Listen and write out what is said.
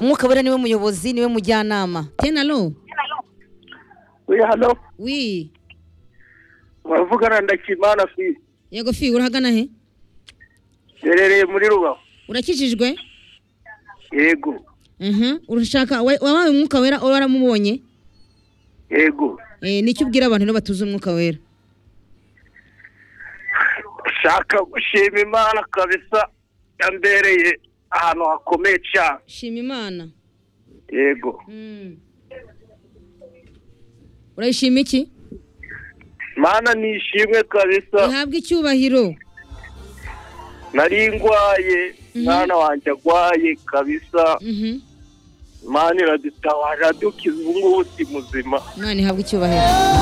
umwuka wera niwe muyobozi niwe mujyanama tena lo oya hano wi uravugana ndakimana fi yego fi urahagana he herereye muri rubaho urakijijwe yego Mhm, urashaka wa- wabaye umwuka wera wowe waramubonye yego Eh, nicyo ubwira abantu rero batuze umwuka wera shaka gushima imana kabisa yambereye ahantu hakomeye cyane shima imana yego Mm. urayishima iki imana nishimwe kabisa ihabwa icyubahiro nari ndwaye mwana wanjye agwaye kabisa Mhm. imana iradutabara dukize ubu ngubu si muzima imana ihabwa icyubahiro